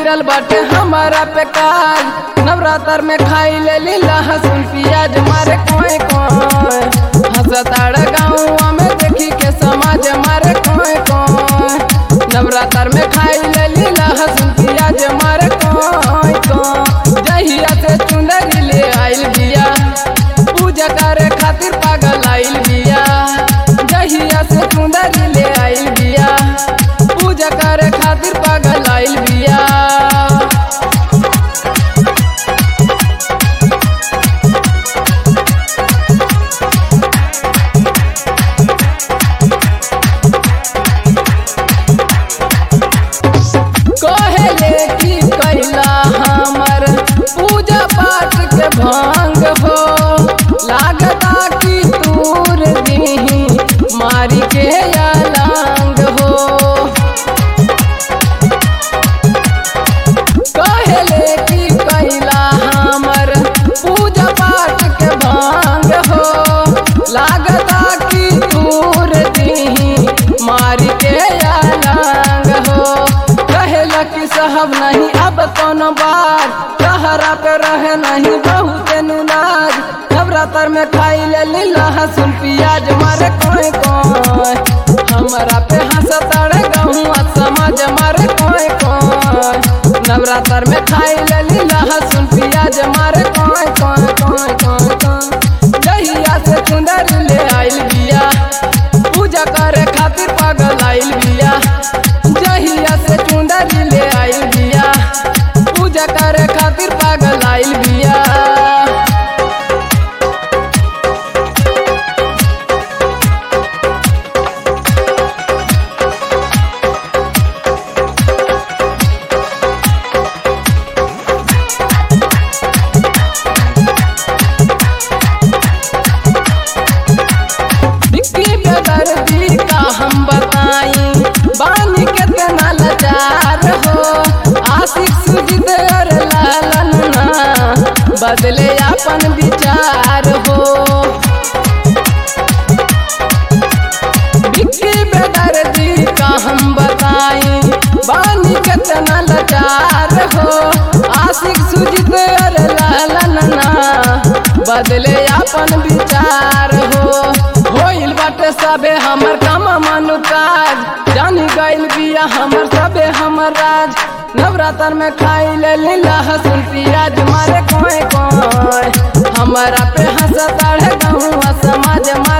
गिरल बाटे हमारा पे काज नवरात्र में खाई ले ली लहसुन प्याज मारे कोई कोई हंसताड़ गाँव में देखी के समाज मारे कोई कोई नवरात्र में खाई ले ली लहसुन प्याज मारे कोई कोई जहिया से चुंदरी ले आइल बिया पूजा करे खातिर पागल आइल बिया जहिया से चुंदरी ले आइल बिया पूजा करे खातिर पागल आइल बिया कहेले की कैला हमर पूजा पाठ के भंग हो लागता कि दूर दीही मारी के अलांग हो कहेले की कैला हमर पूजा पाठ के भंग हो लागता कि दूर दीही मारी के अलांग हो कहेला कि साहब नहीं अब कोनो बात कहरा पे रहे नहीं बहुत नुनाज नवरात्र में खाई ले ली लहसुन प्याज मारे कोई कोई हमारा पे हंसताड़े गहुआ समाज मारे कोई कोई नवरात्र में खाई ले ली लहसुन प्याज मारे कोई कोई कोई कोई कोई जहिया से चुंदर ले आइल बिया पूजा करे खातिर पागल आइल बिया जहिया से चुंदर ले आइल बिया पूजा करे खातिर पागल आइल बिया बिक्की बेदर्दी का हम बताई बानी कितना लाचार हो आशिक सुजित और लालन ना बदले अपन विचार हो बिक्की बेदर्दी का हम बताई बानी कितना लाचार हो आशिक सुजित और लालन ना बदले अपन विचार हो होइल बाटे सबे हमर काम मानु काज जानी गइल बिया हमर सबे हमर राज नवरात्र में खाई ले ली लहसुन प्याज मारे कोई कोई हमारा पे हंसताड़े गहुआ समाज